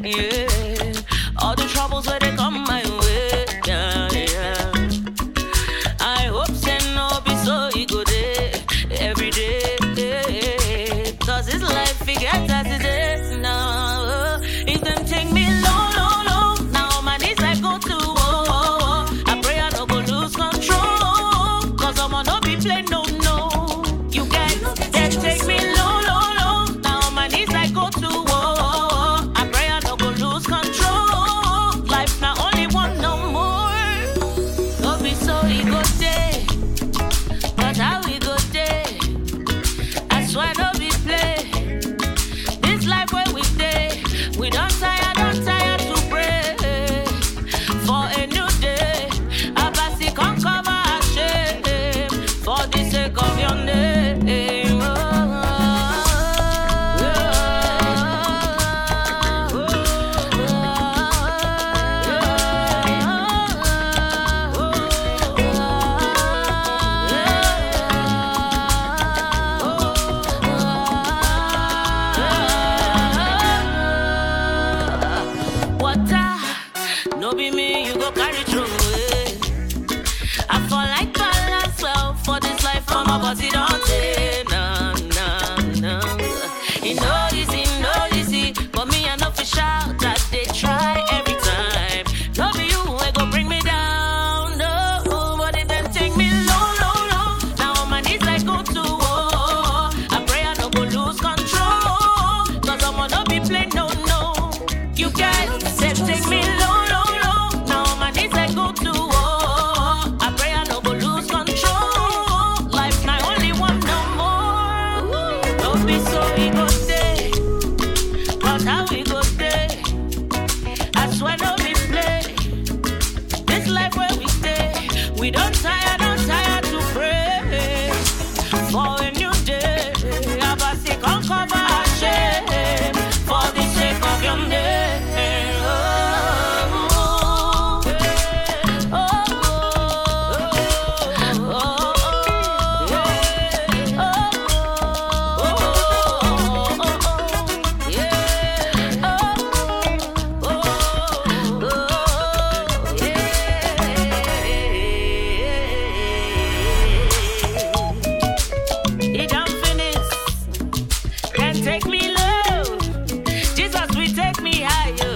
Yeah. All the troubles where they come my way. Yeah, yeah. I hope say no be so e go dey every day. Cause this life it gets as it is now. If them take me low, low, low, now on my knees I go to oh, oh, oh. I pray I no go lose control. Cause I'ma no be play no no. You guys they take me low, low, low. Now on my knees I go to oh, oh, oh. I pray I no go lose control. Life not only one no more. No be so e go dey, but how e go dey? I swear no be play. This life where we dey, we don't tire, don't tire to pray for a new day. Abasi come cover our shame for the sake of your name. Water, no be me, you go carry through. eh. I fall like balance well for this life, for my body don't take. Nah, nah, nah. It no easy, no easy, but me I know for shout that they try every time. No be you, I go bring me down, no. But it then take me low, low, low. Now on my knees I go to war. I pray I no go lose control, cause I'ma no be play no, no. You guys said take me low, low, low. Now on my knees I go to war. I pray I no go lose control. Life not only one no more. Don't be so ego stay, but how we go stay? I swear no be play. This life where we stay, we don't tire, don't tire to pray for a new day. Abasi come cover our shame for the sake of your name. Oh, oh, It done finish. Can take me low. Jesus will take me higher.